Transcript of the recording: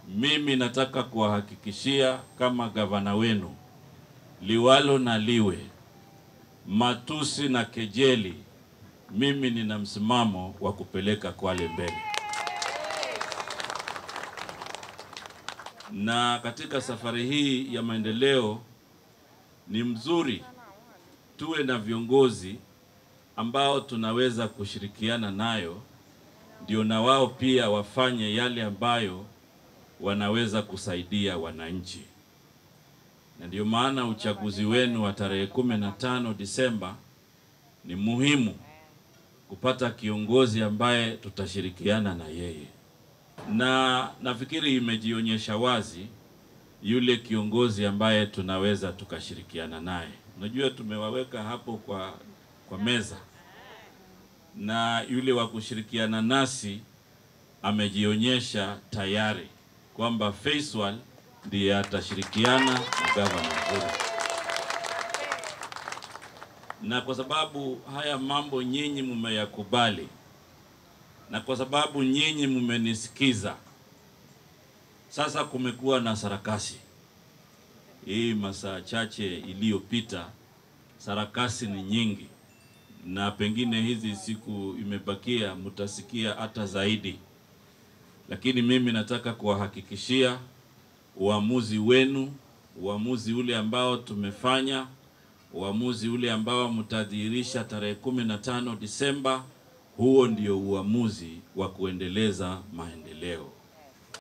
mimi nataka kuwahakikishia kama gavana wenu, liwalo na liwe, matusi na kejeli, mimi nina msimamo wa kupeleka Kwale mbele. Na katika safari hii ya maendeleo ni mzuri tuwe na viongozi ambao tunaweza kushirikiana nayo, ndio na wao pia wafanye yale ambayo wanaweza kusaidia wananchi. Na ndio maana uchaguzi wenu wa tarehe kumi na tano Disemba ni muhimu kupata kiongozi ambaye tutashirikiana na yeye, na nafikiri imejionyesha wazi yule kiongozi ambaye tunaweza tukashirikiana naye. Unajua, tumewaweka hapo kwa, kwa meza na yule wa kushirikiana nasi amejionyesha tayari kwamba Faisal ndiye atashirikiana na gavana Mvurya, na kwa sababu haya mambo nyinyi mmeyakubali na kwa sababu nyinyi mmenisikiza, sasa kumekuwa na sarakasi hii masaa chache iliyopita, sarakasi ni nyingi, na pengine hizi siku imebakia mtasikia hata zaidi, lakini mimi nataka kuwahakikishia uamuzi wenu, uamuzi ule ambao tumefanya, uamuzi ule ambao mtadhihirisha tarehe kumi na tano Disemba, huo ndio uamuzi wa kuendeleza maendeleo.